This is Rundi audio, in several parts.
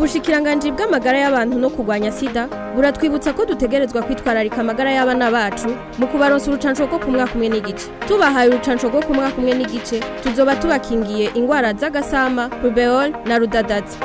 ubushikiranganji bw'amagara y'abantu no kurwanya sida buratwibutsa ko dutegerezwa kwitwararika amagara y'abana bacu mu kubaronsa urucanco rwo ku mwaka umwe n'igice tubahaye urucanco rwo ku mwaka umwe n'igice tuzoba tubakingiye ingwara z'agasama rubeol na rudadazi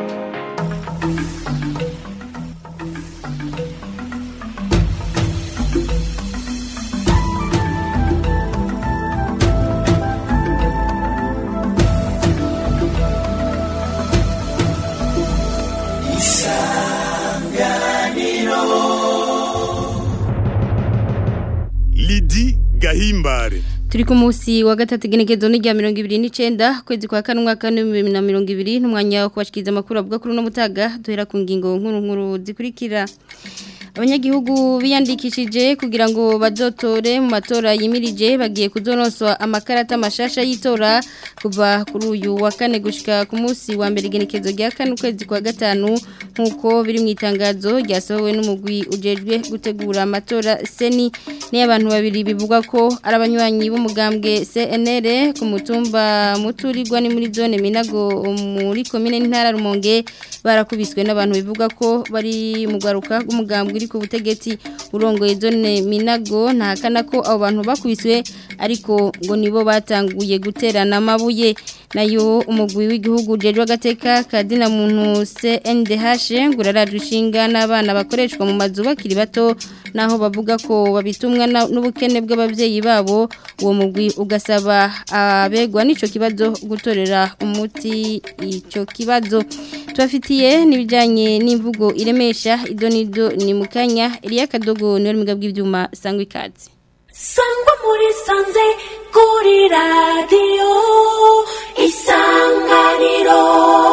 Lidi Gahimbare Turi ku munsi wa gatatu genekezo ni rya mirongo ibiri n'icenda kwezi kwa kane umwaka w'ibihumbi bibiri na mirongo ibiri n'umwanya wo kubashikiriza amakuru avuga kuri uno mutaga duhera ku ngingo nkuru nkuru zikurikira abanyagihugu biyandikishije kugira ngo bazotore mu matora yimirije bagiye kuzonoswa amakarata mashasha y'itora kuva kuri uyu wa kane gushika ku munsi wa mbere igenekezo rya kane ukwezi kwa gatanu nk'uko biri mu itangazo ryasohowe n'umugwi ujejwe gutegura amatora seni niyo abantu babiri bivugwa ko ari abanywanyi b'umugambwe CNR ku mutumba muturirwa ni muri zone Minago muri komine ntara Rumonge barakubiswe n'abantu bivuga ko bari mu garuka rw'umugambwe uri ku butegetsi urongoye zone Minago ntahakana ko abo bantu bakubiswe ariko ngo nibo batanguye guterana amabuye nayo umugwi w'igihugu jejwe agateka kadina muntu CNDH nguraraje ushinga n'abana bakoreshwa mu mazu bakiri bato naho bavuga ko babitumwa n'ubukene bw'abavyeyi babo uwo mugwi ugasaba abegwa n'ico kibazo gutorera umuti ico kibazo tubafitiye n'ibijanye n'imvugo iremesha idonido ni mukanya Elia Kadogo niwe mugabo bw'ivyuma sangwa ikaze sangwa muri sanze kuri radiyo isanganiro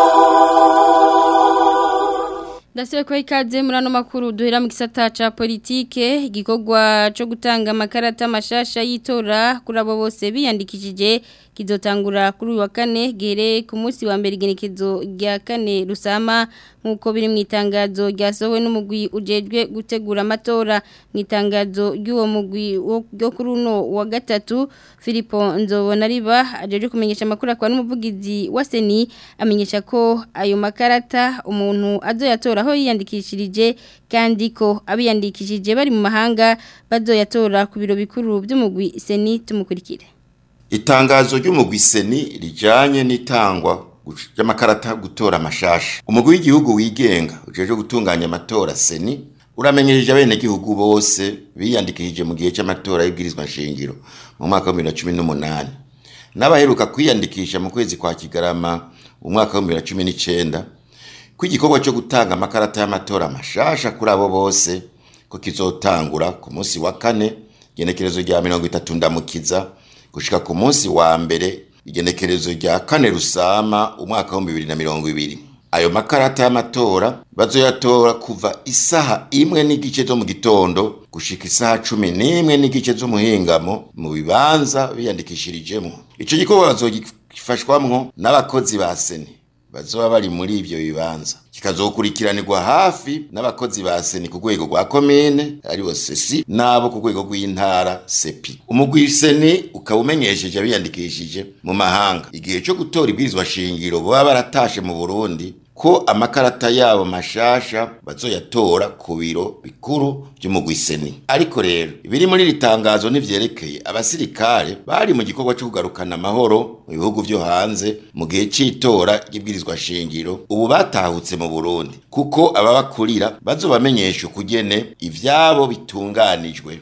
Ndasiwe kwa ikaze muri ano makuru duhera mu gisata ca politike igikorwa cyo gutanga amakarata mashasha y'itora kuri abo bose biyandikishije kizotangura kuri uyu wa kane gere ku munsi wa mbere igenekezo rya kane rusama nk'uko biri mu itangazo ryasohowe n'umugwi ujejwe gutegura amatora mu itangazo ry'uwo mugwi wo kuri uno wa gatatu Filipo Nzobonariba ajeje kumenyesha amakuru akwa n'umuvugizi wa Seni amenyesha ko ayo makarata umuntu azoyatora aho yiyandikishirije kandi ko abiyandikishije bari mu mahanga bazoyatora ku biro bikuru by'umugwi Seni tumukurikire Itangazo ry'umugwi Seni rijanye n'itangwa ry'amakarata gutora amashasha umugwi w'igihugu wigenga ujeje gutunganya amatora Seni uramenyesheje abene gihugu bose biyandikishije mu gihe cy'amatora y'ibwirizwa nshingiro mu mwaka wa 2018 n'abaheruka kwiyandikisha mu kwezi kwa Kigarama mu mwaka wa 2019 ko igikorwa cyo gutanga amakarata y'amatora amashasha kuri abo bose ko kizotangura ku munsi wa kane genekerezo rya 30 ndamukiza gushika ku munsi wa mbere igenekerezo rya kane rusama umwaka wa 2020 ayo makarata y'amatora bazoyatora kuva isaha imwe n'igice zo mu gitondo gushika isaha cumi n'imwe n'igice z'umuhingamo mu bibanza biyandikishirijemo ico gikorwa bazogifashwamwo n'abakozi ba seni bazoba bari muri ivyo bibanza kikazokurikiranirwa hafi n'abakozi ba seni ku rwego rwa komine aribo sesi n'abo ku rwego rw'intara sepi umugwi seni ukaba umenyesheje abiyandikishije mu mahanga igihe cyo gutora ibwirizwa shingiro baba baratashe mu burundi ko amakarata yabo mashasha bazoyatora ku biro bikuru by'umugwi seni ariko rero ibiri muri iri tangazo ntivyerekeye abasirikare bari mu gikorwa cyo kugarukana amahoro mu bihugu vyo hanze mu gihe c'itora ry'ibwirizwa shingiro ubu batahutse mu Burundi kuko ababakurira bazobamenyesha ukugene ivyabo bitunganijwe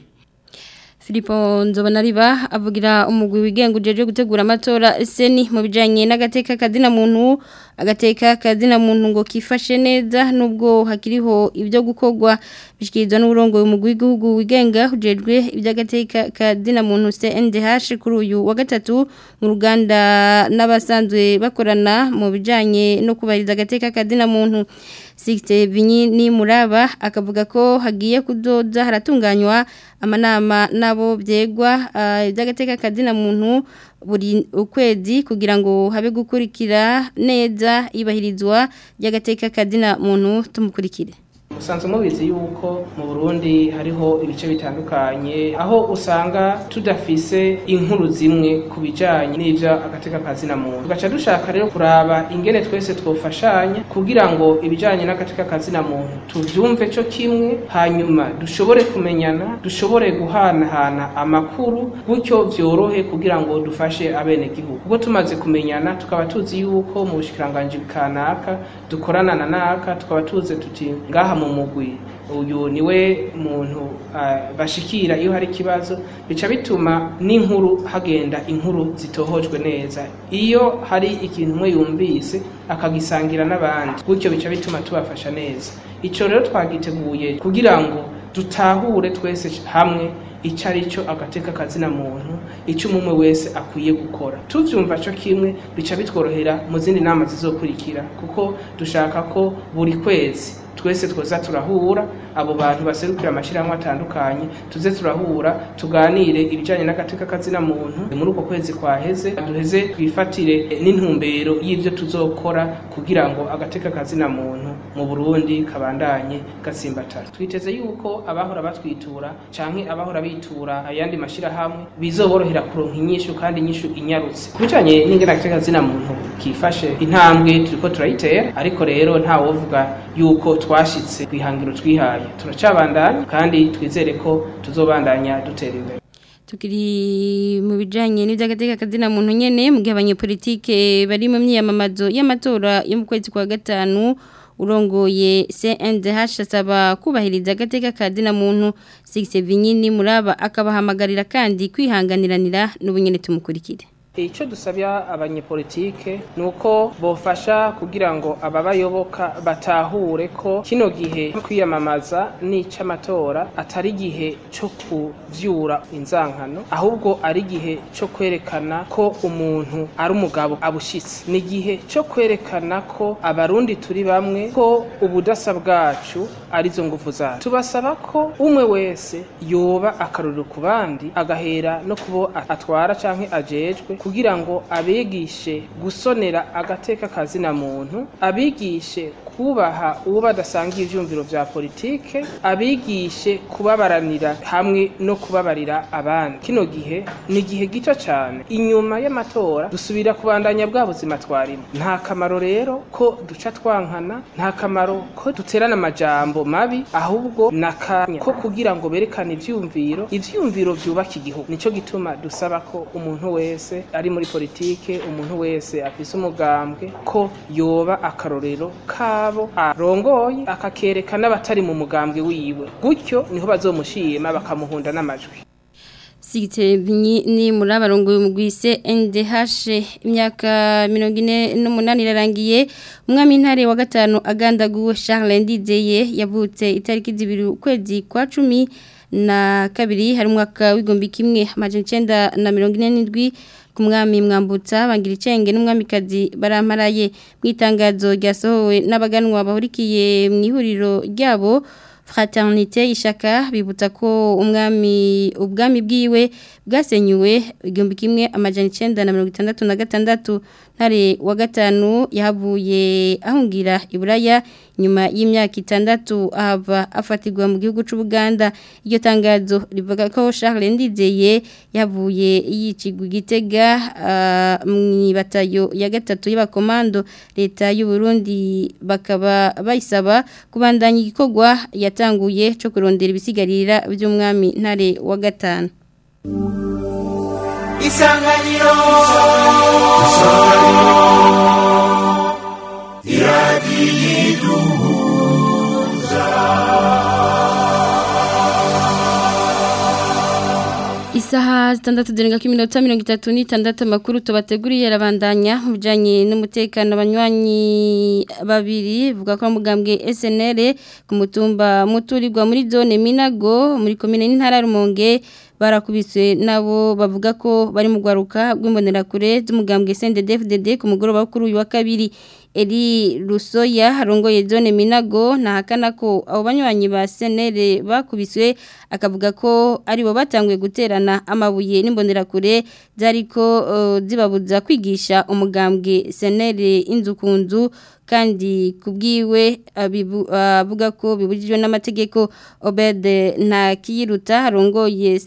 Filipo Nzobonariba avugira umugwi wigenga ujeje gutegura amatora seni mu bijanye n'agateka kadina muntu agateka kadina muntu ngo kifashe neza nubwo hakiriho ibyo gukorwa bishikirizwa n'uburongo umugwi w'igihugu wigenga ujejwe iby'agateka kadina muntu CNDH kuri uyu wa gatatu mu ruganda n'abasanzwe bakorana mu bijanye no kubahiriza agateka kadina muntu Sixte Vinyi ni muraba akavuga ko hagiye kudoda haratunganywa amanama nabo byegwa iby'agateka kadina muntu buri ukwezi kugira ngo habe gukurikira neza ibahirizwa ry'agateka kadina muntu tumukurikire musanzwe mubizi yuko mu Burundi hariho ibice bitandukanye aho usanga tudafise inkuru zimwe ku bijanye n'ivyo agateka kazina muntu tugaca dushaka rero kuraba ingene twese twofashanya kugira ngo ibijanye n'agateka kazina muntu tuvyumve co kimwe hanyuma dushobore kumenyana dushobore guhanahana amakuru gutyo vyorohe kugira ngo dufashe abenegihugu ubwo tumaze kumenyana tukaba tuzi yuko mu bushikiranganji kanaka dukorana na naka tukaba tuzi tuti ngaha mu mugwi uyu niwe muntu uh, bashikira iyo hari ikibazo bica bituma n'inkuru hagenda inkuru zitohojwe neza iyo hari ikintu umwe yumvise akagisangira n'abandi gutyo bica bituma tubafasha neza ico rero twagiteguye kugira ngo dutahure twese hamwe icyo ari cyo agateka kazina muntu icyo umwe wese akwiye gukora tubyumva cyo kimwe bica bitworohera mu zindi nama zizokurikira kuko dushaka ko buri kwezi twese twoza turahura abo bantu baserukira amashyirahamwe atandukanye tuze turahura tuganire ibijyanye n'agateka kazina muntu muri uko kwezi kwaheze duheze twifatire n'intumbero y'ibyo tuzokora kugira ngo agateka kazina muntu mu burundi kabandanye gatsimbatara twiteze yuko abahora batwitura canke abahora bitura ayandi mashyirahamwe bizoborohera kuronka inyishu kandi inyishu inyarutse ku bijyanye n'ingene agateka kazina muntu kifashe intambwe turiko turayitera ariko rero ntawovuga yuko twashitse ku ihangiro twihaye turacabandanya kandi twizere ko tuzobandanya dutera imbere tukiri mu bijanye n'ivy'agateka kazina muntu nyene mu gihe abanyepolitike bari mu myiyamamazo y'amatora yo mu kwezi kwa gatanu urongoye CNDH asaba kubahiriza agateka kazina muntu Six Vinyini muraba akabahamagarira kandi kwihanganiranira n'ubunyene tumukurikire icyo dusabya abanyepolitike ni uko bofasha kugira ngo ababayoboka batahure ko kino gihe kwiyamamaza n'icy'amatora atari igihe cyo kuvyura inzankano ahubwo ari igihe cyo kwerekana ko umuntu ari umugabo abushitse ni igihe cyo kwerekana ko abarundi turi bamwe ko ubudasa bwacu arizo nguvu zacu tubasaba ko umwe wese yoba akaruriro ku bandi agahera no kubo atwara canke ajejwe kugira ngo abigishe gusonera agateka kazina muntu abigishe kubaha uwo badasangiye ivyumviro vya politike abigishe kubabaranira hamwe no kubabarira abandi kino gihe ni igihe gito cyane inyuma y'amatora dusubira kubandanya bwa buzima twarimo nta kamaro rero ko duca twankana nta kamaro ko duterana amajambo mabi ahubwo nakanya ko kugira ngo berekane ivyumviro ivyumviro vyubaka igihugu nico gituma dusaba ko umuntu wese ari muri politike umuntu wese afise umugambwe ko yoba akarorero kabo arongoye akakereka n'abatari mu mugambwe wiwe gutyo niho bazomushima bakamuhunda n'amajwi Sigite ni muri abarongo y'umugwise NDH imyaka 48 irarangiye umwami intare wa gatanu agandaguwe Charles Ndizeye yavutse itariki zibiri ukwezi kwa 10 na kabiri hari umwaka w'igombi kimwe amajana 947 ku mwami mwambutsa bangira icenge n'umwamikazi baramparaye mu itangazo ryasohowe n'abaganwa bahurikiye mu ihuriro ryabo fraternité ishaka bibutsa ko umwami ubwami bwiwe bwasenyuwe igihumbi kimwe amajana icenda na mirongo itandatu na gatandatu ntare wa gatanu yahavuye ahungira iburaya nyuma y'imyaka itandatu ahava afatirwa mu gihugu c'Ubuganda iryo tangazo rivuga ko Charles Ndizeye yavuye yicigwa igitega uh, mwibatayo ya gatatu y'abakomando leta y'u Burundi bakaba bayisaba kubandanya igikorwa yatanguye cyo kurondera ibisigarira by'umwami ntare wa gatanu Isanganiro Isaha zitandatu zirenga ku minota mirongo itatu n'itandatu amakuru tubateguriye arabandanya mu bijyanye n'umutekano abanywanyi babiri vuga ko mugambwe SNL ku mutumba muturirwa muri zone Minago muri komine n'intara Rumonge barakubiswe nabo bavuga ko bari mu gwaruka rw'imbonerakure z'umugambwe SNDD-FDD ku mugoroba kuri uyu wa kabiri Eri Rusoya harongoye zone Minago nahakana ko abo banywanyi ba senere bakubiswe akavuga ko ari bo batanguye guterana amabuye n'imbonerakure zariko uh, zibabuza kwigisha umugambwe senere inzu ku nzu kandi kubwiwe avuga ko bibujijwe n'amategeko Obed nta kiyiruta harongoye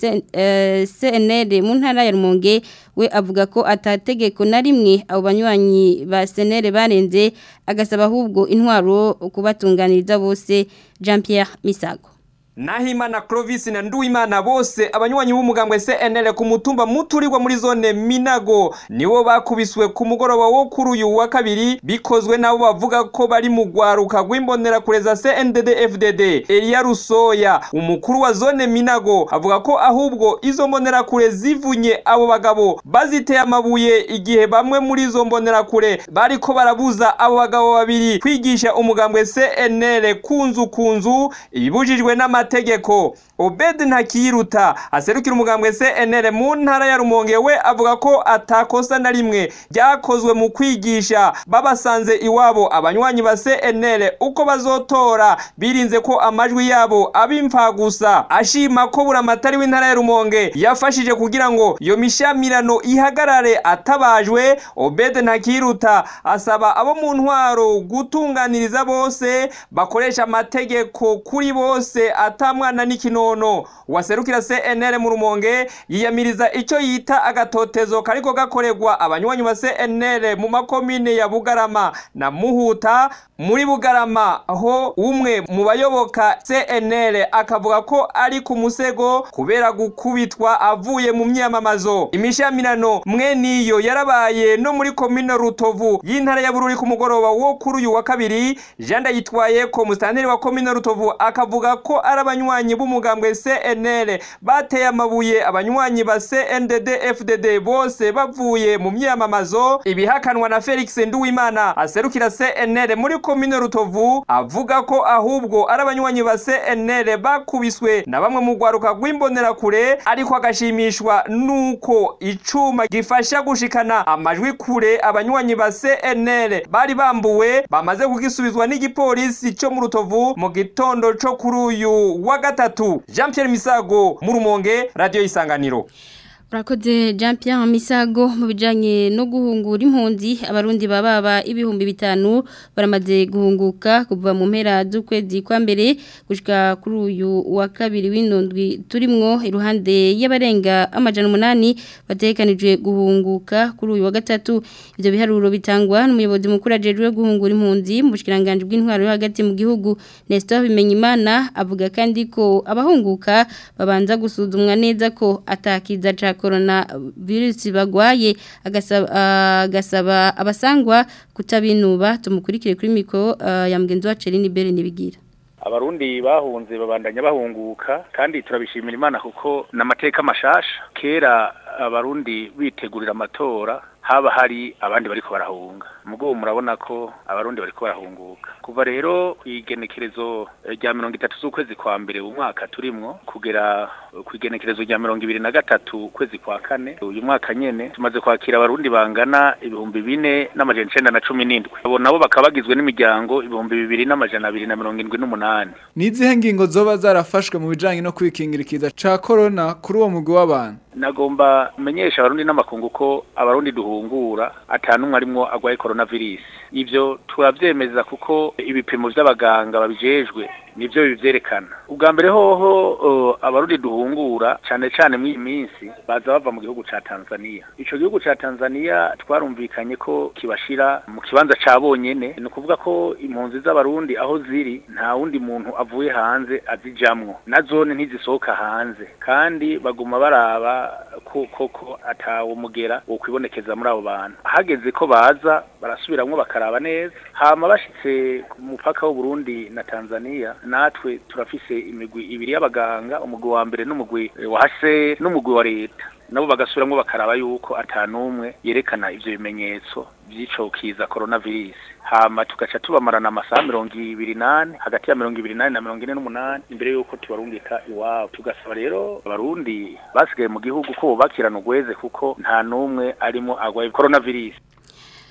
CNL mu ntara ya Rumonge we avuga ko atategeko na rimwe abo banywanyi ba CNL barenze agasaba ahubwo intwaro kubatunganiriza bose Jean Pierre Misago Nahimana Clovis na Nduwimana bose abanywanyi b'umugambwe CNL ku mutumba muturirwa muri zone Minago niwo bakubiswe ku mugoroba wo kuri uyu wa kabiri bikozwe nabo bavuga ko bari mu gwaruka rw'imbonera kureza CNDD FDD Elia Rusoya umukuru wa zone Minago avuga ko ahubwo izo mbonera kure zivunye abo bagabo baziteye amabuye igihe bamwe muri izo mbonera kure bariko barabuza abo bagabo babiri kwigisha umugambwe CNL kunzu kunzu ibibujijwe n'ama amategeko Obed ntakiruta aserukira umugambwe CNL mu ntara ya Rumonge we avuga ko atakosa na rimwe ryakozwe mu kwigisha babasanze iwabo abanywanyi ba CNL uko bazotora birinze ko amajwi yabo abimfa gusa ashima ko buramatari w'intara ya Rumonge yafashije kugira ngo iyo mishamirano ihagarare atabajwe Obed ntakiruta asaba abo mu ntwaro gutunganiriza bose bakoresha amategeko kuri bose atamwana n'ikinono waserukira CNL mu rumonge yiyamiriza icyo yita agatotezo kariko gakorerwa abanywanyi ba CNL mu makomine ya Bugarama na Muhuta muri Bugarama aho umwe mu bayoboka CNL akavuga ko ari ku musego kubera gukubitwa avuye mu myamamazo imishamirano mwe niyo yarabaye no muri komine Rutovu y'intara ya Bururi ku mugoroba wo kuri uyu wa kabiri Jean yitwaye ko mustanteri wa komine Rutovu akavuga ko ari abanywanyi b'umugambwe CNL bateye amabuye abanywanyi ba CNDD FDD bose bavuye mu myamamazo ibihakanwa na Felix Nduwimana aserukira CNL muri komine Rutovu avuga ko ahubwo ari abanywanyi ba CNL bakubiswe na bamwe mu gwaruka rw'imbonera kure ariko agashimishwa nuko icuma gifasha gushikana amajwi kure abanywanyi ba CNL bari bambuwe bamaze kugisubizwa n'igipolisi cyo mu Rutovu mu gitondo cyo kuri uyu wa gatatu Jean Pierre Misago mu Rumonge radio isanganiro Urakoze Jean Pierre Misago mu bijanye no guhungura impunzi abarundi bababa ibihumbi bitanu baramaze guhunguka kuva mu mpera z'ukwezi kwa mbere gushika kuri uyu wa kabiri w'indondwi turimwo iruhande y'abarenga amajana umunani batekanijwe guhunguka kuri uyu wa gatatu ivyo biharuro bitangwa n'umuyobozi mukuru ajejwe guhungura impunzi mu bushikiranganje bw'intwaro yo hagati mu gihugu Nestor Bimenyimana avuga kandi ko abahunguka babanza gusuzumwa neza ko atakiza ca corona virusi bagwaye agasaba agasaba abasangwa kutabinuba tumukurikire kuri mikro uh, ya mgenzi wa Celine Bere nibigira abarundi bahunze babandanya bahunguka kandi turabishimira imana kuko n'amateka mashasha kera abarundi bitegurira amatora haba hari abandi bariko barahunga mugo murabona ko abarundi bariko barahunguka kuva rero igenekerezo rya mirongo itatu z'ukwezi kwa mbere umwaka turimwo kugera ku igenekerezo rya mirongo ibiri na gatatu ukwezi kwa kane uyu mwaka nyene tumaze kwakira abarundi bangana ibihumbi bine n'amajana icenda na cumi n'indwi abo nabo bakaba bagizwe n'imiryango ibihumbi bibiri n'amajana abiri na mirongo indwi n'umunani ni izihe ngingo zoba zarafashwe mu bijanye no kwikingira ikiza ca corona kuri uwo mugwi w'abantu nagomba menyesha abarundi n'amakungu ko abarundi duhungura atanumwe arimwo agwaye coronavirus ivyo turavyemeza kuko ibipimo vy'abaganga babijejwe nivyo bivyerekana ubwa mbere hoho uh, abarundi duhungura cane cane mw'iyi minsi baza bava mu gihugu ca Tanzania ico gihugu ca Tanzania twarumvikanye ko kibashira mu kibanza ca bonyene ni ukuvuga ko impunzi z'abarundi aho ziri nta wundi muntu avuye hanze azijamwo na zone ntizisohoka hanze kandi baguma baraba ko koko atawo mugera wo kwibonekeza muri abo bantu hageze ko baza barasubiramwo bakaraba neza hama bashitse ku mupaka w'u Burundi na Tanzania natwe turafise imigwi ibiri y'abaganga umugwi wa mbere n'umugwi wa hase n'umugwi wa leta nabo bagasubiramwo bakaraba yuko atanumwe yerekana ivyo bimenyetso by'ico kiza coronavirus hama tugaca tubamarana amasaha mirongo ibiri nane hagati ya mirongo ibiri nane na mirongo ine n'umunani imbere y'uko tubarungika iwabo tugasaba rero abarundi basigaye mu gihugu ko bubakirana ugweze kuko nta n'umwe arimo agwaye coronavirus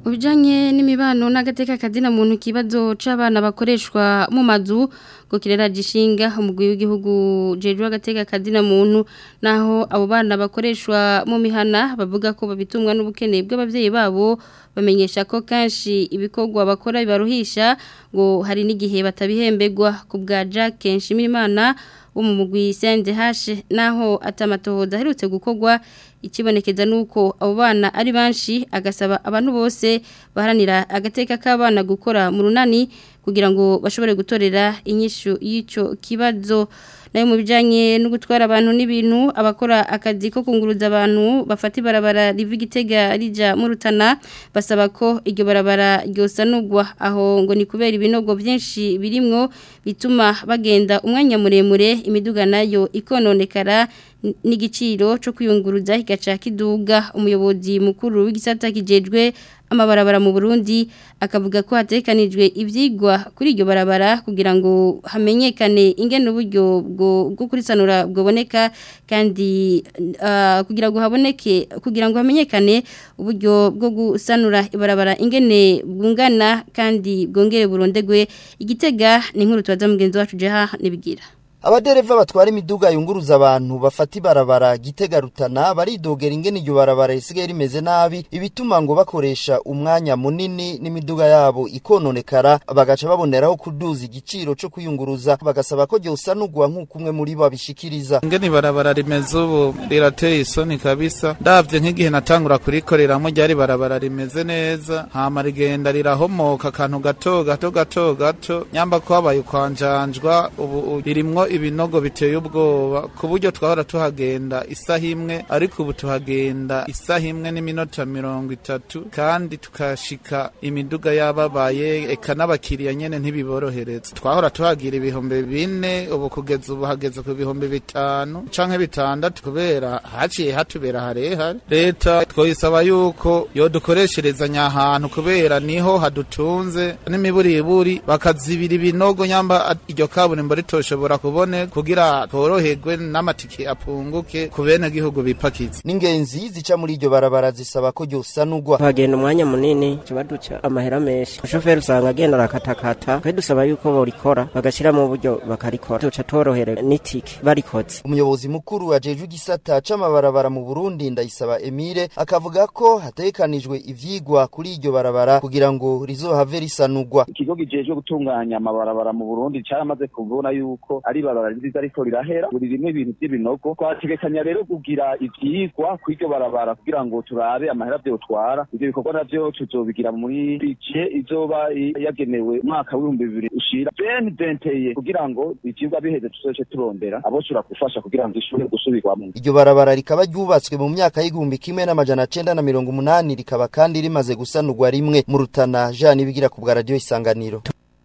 Ubijanye n'imibano n'agateka kazina muntu kibazo c'abana bakoreshwa mu mazu ngo kirera gishinga umugwi w'igihugu jeje agateka kazina muntu naho abo bana bakoreshwa mu mihana bavuga ko babitumwa n'ubukene bw'abavyeyi babo bamenyesha ko kanshi ibikorwa bakora bibaruhisha ngo hari n'igihe batabihembegwa ku bwa Jack Nshimirimana wo mu mugwi CNDH naho atamatohoza aherutse gukorwa ikibonekeza nuko abo bana ari banshi agasaba abantu bose baharanira agateka k'abana gukora mu runani kugira ngo bashobore gutorera inyishu y'ico kibazo nayo mu bijanye no gutwara abantu n'ibintu abakora akazi ko kunguruza abantu bafata ibarabara riva igitega rija mu rutana basaba ko iryo barabara ryosanurwa aho ngo ni kubera ibinogo byinshi birimwo bituma bagenda umwanya muremure imiduga nayo ikononekara n'igiciro cyo kwiyunguruza kigaca kiduga umuyobozi mukuru w'igisata kijejwe amabarabara mu Burundi akavuga ko hatekanijwe ivyigwa kuri iryo barabara kugira ngo hamenyekane ingene uburyo bwo bwo kurisanura bwoboneka kandi uh, kugira ngo haboneke kugira ngo hamenyekane uburyo bwo gusanura ibarabara ingene bwungana kandi bwongere burondegwe igitega ni nkuru tubaza mugenzi wacu jeha nibigira Abadereva batwara imiduga yunguruza abantu bafata ibarabara gitega rutana baridogera ingene iryo barabara risigaye rimeze nabi ibituma ngo bakoresha umwanya munini n'imiduga yabo ikononekara bagaca baboneraho kuduza igiciro cyo kuyunguruza bagasaba ko ryosanurwa nk'uko umwe muri bo abishikiriza ingene ibarabara rimeze ubu rirateye isoni kabisa ndavye nk'igihe natangura kurikoreramwo ryari barabara rimeze neza hama rigenda rirahomoka akantu gato gato gato gato nyamba ko habaye ukwanjanjwa ubu ririmwo ibinogo biteye ubwoba ku buryo twahora tuhagenda isaha imwe ariko ubu tuhagenda isaha imwe n'iminota mirongo itatu kandi tukashika imiduga yababaye eka n'abakiriya nyene ntibiborohereza twahora tuhagira ibihumbi bine ubu kugeza ubu hageze ku bihumbi bitanu canke bitandatu kubera haciye hatubera harehare leta twoyisaba yuko yodukoresherezanya ahantu kubera niho hadutunze n'imiburiburi bakazibira ibinogo nyamba iryo kaburimbo ritoshobora kubone kugira tworoherwe n'amatike apunguke ku bene gihugu bipakiza n'ingenzi zica muri iryo barabara zisaba ko ryosanurwa hagenda umwanya munini tuba duca amahera menshi umushoferi usanga agenda arakatakata twe dusaba yuko borikora bagashyira mu buryo bakarikora duca tworohere n'itike barikoze umuyobozi mukuru ajejwe igisata c'amabarabara mu Burundi ndayisaba Emile akavuga ko hatekanijwe ivyigwa kuri iryo barabara kugira ngo rizohave risanurwa ikigo gijejwe gutunganya amabarabara mu Burundi caramaze kubona yuko ari barabara nziza ariko rirahera buri rimwe ibintu by'ibinogo twategekanya rero kugira ivyigwa kuri iryo barabara kugira ngo turabe amahera vyotwara ivyo bikorwa navyo tuzobigira muri bije izoba yagenewe umwaka w'ibihumbi bibiri ushira ben denteye kugira ngo ivyigwa biheze tuzoce turondera aboshobora gufasha kugira ngo ishobore gusubirwamo iryo barabara rikaba ryubatswe mu myaka y'igihumbi kimwe n'amajana cenda na mirongo umunani rikaba kandi rimaze gusanurwa rimwe mu rutana jean ibigira ku bwa radiyo isanganiro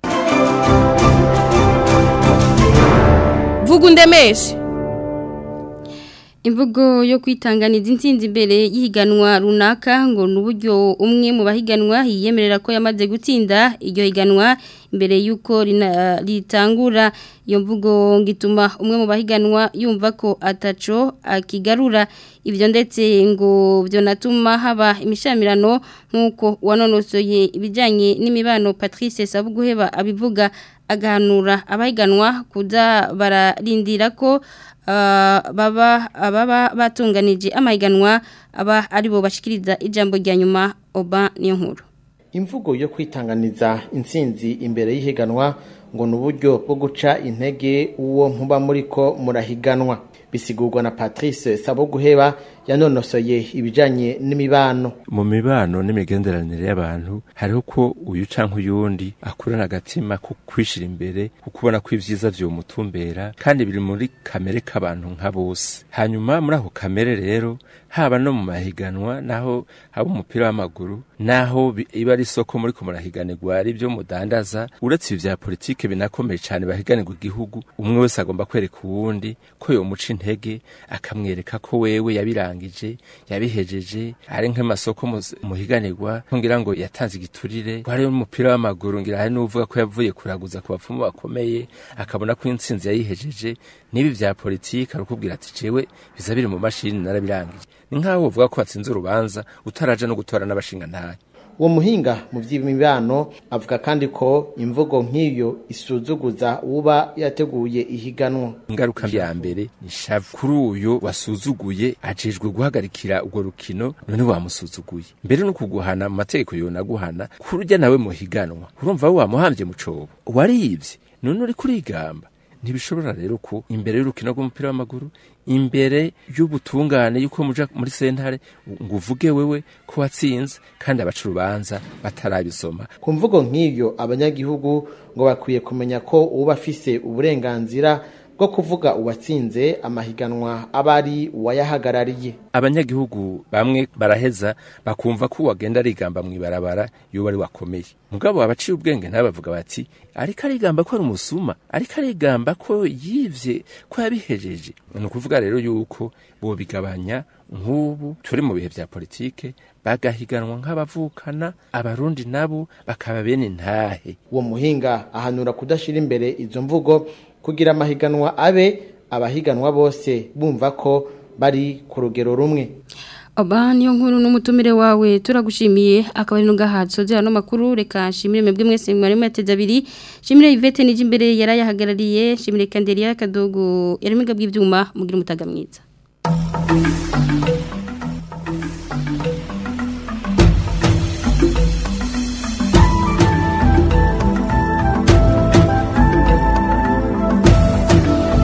vuga undemeshe imvugo yo kwitanganiza intsinzi imbere y'ihiganwa runaka ngo ni uburyo umwe mu bahiganwa yiyemerera ko yamaze gutsinda iryo higanwa imbere y'uko ritangura iyo mvugo ngo ituma umwe mu bahiganwa yumva ko ataco akigarura ibyo ndetse ngo byanatuma haba imishamirano nk'uko wanonosoye ibijyanye n'imibano patrice sabuguheba abivuga agahanura abahiganwa kuza bararindira ko baba baba batunganije amahiganwa aba aribo bashikiriza ijambo rya nyuma oba niyo nkuru imvugo yo kwitanganiza intsinzi imbere y'ihiganwa ngo ni uburyo bwo guca intege uwo muba muri ko murahiganwa bisigurwa na patrice sabuguheba yanonosoye ibijanye n'imibano mu mibano n'imigenderanire y'abantu hariho ko uyu canke uyundi akurana agatima ko kwishira imbere kuko ubona ko ivyiza vyomutumbera kandi biri muri kamere k'abantu nka bose hanyuma muri ako kamere rero haba no mu mahiganwa naho haba umupira w'amaguru naho iba ari isoko muri ko murahiganirwa ari byo mudandaza uretse ibi vya politike binakomeye cyane bahiganirwa igihugu umwe wese agomba kwereka uwundi ko yomuca intege akamwereka ko wewe yabirangije yabihejeje ari nk'amasoko muhiganirwa ngira ngo yatanze igiturire ko hari umupira w'amaguru ngira hari n'uvuga ko yavuye kuraguza ku bapfumu bakomeye akabona ko intsinzi yayihejeje n'ibi vya politike arukubwira ati jewe biza biri mu mashini narabirangije ni nk'aho uvuga ko watsinze urubanza utaraja no gutora n'abashinga ntahe uwo muhinga mu by'imibano avuga kandi ko imvugo nk'iyo isuzuguza uba yateguye ihiganwa ingaruka ya mbere ni shavu kuri uyo wasuzuguye ajejwe guhagarikira urwo rukino none wamusuzuguye mbere no kuguhana mu mategeko yonaguhana kurujya nawe muhiganwa urumva wamuhambye mu cobo warivye none uri kurigamba ntibishobora rero ko imbere y'urukino rw'umupira w'amaguru imbere y'ubutungane yuko muja muri sentare ngo uvuge wewe ko watsinze kandi abaca urubanza batarabisoma ku mvugo nk'iyo abanyagihugu ngo bakwiye kumenya ko uba afise uburenganzira bwo kuvuga uwatsinze amahiganwa aba ari uwayahagarariye abanyagihugu bamwe baraheza bakumva ko uwagenda arigamba mu ibarabara yoba ari wakomeye mugabo abaciye ubwenge ntabavuga bati ariko arigamba ko ari umusuma ariko arigamba ko yivye ko yabihejeje ni ukuvuga rero yuko bobigabanya nk'ubu turi mu bihe vya politike bagahiganwa nk'abavukana abarundi nabo bakaba bene ntahe uwo muhinga ahanura kudashira imbere izo mvugo kugira amahiganwa abe abahiganwa bose bumva ko bari ku rugero rumwe Oba niyo nkuru n'umutumire wawe turagushimiye akaba ari nugahatso zya no makuru reka shimire mwebwe mwese mwari mwateze abiri shimire Yvette nije imbere yarayahagarariye shimire Kandelia Kadogo yari migabwe ibyuma mugira umutaga mwiza